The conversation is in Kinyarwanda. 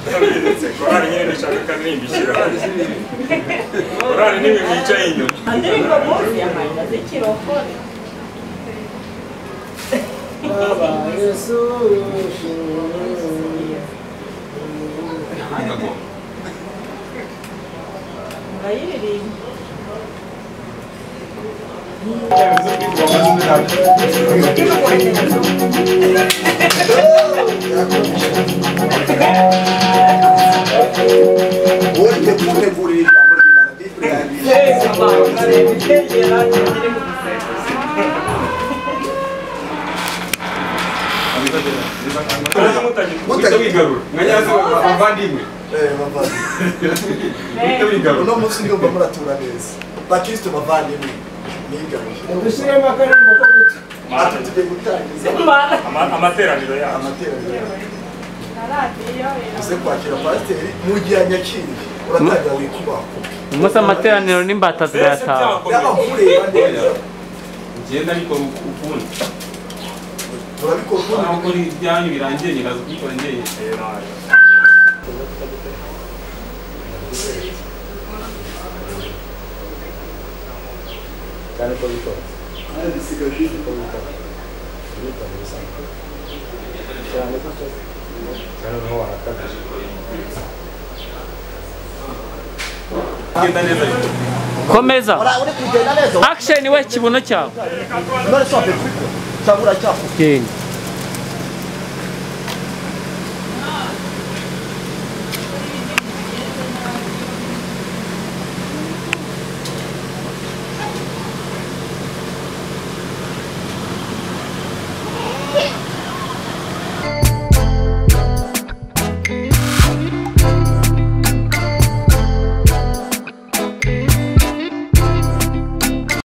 ndabindutse korari nyine ndashaka kanini mbishyira korari nimwe mwicaye inyuma Andiringo munsi ya manda z'ikiroko murayiririmba Uri gutegurira yesu ijambo ry'Imana Bibure yanditse. abantu bareba ibyegera biri mu bisekozi muhita wigarura mwanyazo abavandimwe Eh, bavandimwe. muhita wigarura Uno munsi ndiho mba muratura neza. Bakristo bavandimwe nigaruje. Ushyiremo akarembo ko guca. Ati tugiye gutangiza mara Ama- amateraniro yacu amateraniro. na radiyo Uze kwakira pasiteri mu gihe anyakiriye. Uratangira wikubaho. umunsi amateraniro n'imbata mbese zirayataha Yaba byakomeye nkureba neza. ngenda bikora ukundi Turabikora ubundi aho muri ibyanyu birangiye nyiraza kubikora njyenyine Eh, nayo. ngenda neza bikora komeza Ora- uri kugenda neza action we kibuno cyawe none se wapepika cyangwa uracyafuka genda